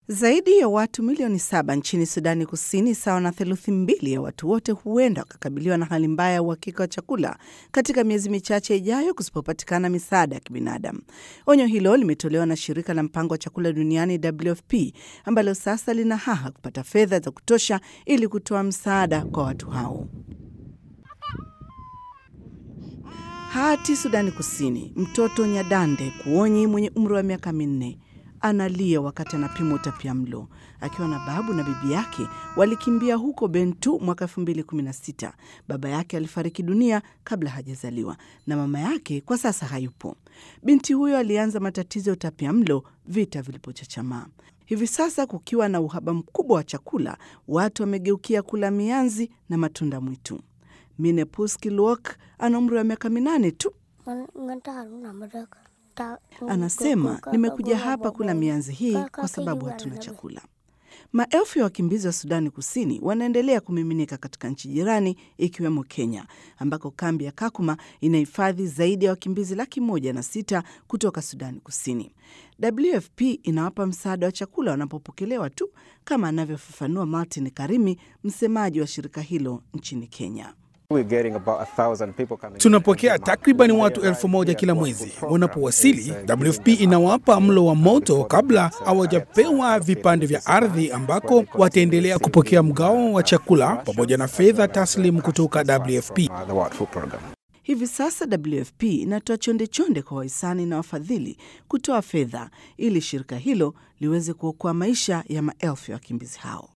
Zaidi ya watu milioni saba nchini Sudani Kusini, sawa na theluthi mbili ya watu wote, huenda wakakabiliwa na hali mbaya ya uhakika wa chakula katika miezi michache ijayo kusipopatikana misaada ya kibinadamu. Onyo hilo limetolewa na shirika la mpango wa chakula duniani WFP, ambalo sasa lina haha kupata fedha za kutosha ili kutoa msaada kwa watu hao. Hati Sudani Kusini, mtoto Nyadande Kuonyi mwenye umri wa miaka minne analia wakati anapimwa utapia mlo akiwa na babu na bibi yake walikimbia huko Bentu mwaka 2016. Baba yake alifariki dunia kabla hajazaliwa na mama yake kwa sasa hayupo. Binti huyo alianza matatizo ya utapia mlo vita vilipochachamaa. Hivi sasa kukiwa na uhaba mkubwa wa chakula, watu wamegeukia kula mianzi na matunda mwitu. Minepuski Luok ana umri wa miaka minane tu. Anasema, nimekuja hapa kula mianzi hii kwa sababu hatuna chakula. Maelfu ya wakimbizi wa Sudani Kusini wanaendelea kumiminika katika nchi jirani ikiwemo Kenya, ambako kambi ya Kakuma inahifadhi zaidi ya wakimbizi laki moja na sita kutoka Sudani Kusini. WFP inawapa msaada wa chakula wanapopokelewa tu, kama anavyofafanua Martin Karimi, msemaji wa shirika hilo nchini Kenya. Tunapokea takribani watu elfu moja kila mwezi. Wanapowasili, WFP inawapa mlo wa moto kabla hawajapewa vipande vya ardhi, ambako wataendelea kupokea mgao wa chakula pamoja na fedha taslimu kutoka WFP. Hivi sasa WFP inatoa chonde chonde kwa wahisani na wafadhili kutoa fedha ili shirika hilo liweze kuokoa maisha ya maelfu ya wakimbizi hao.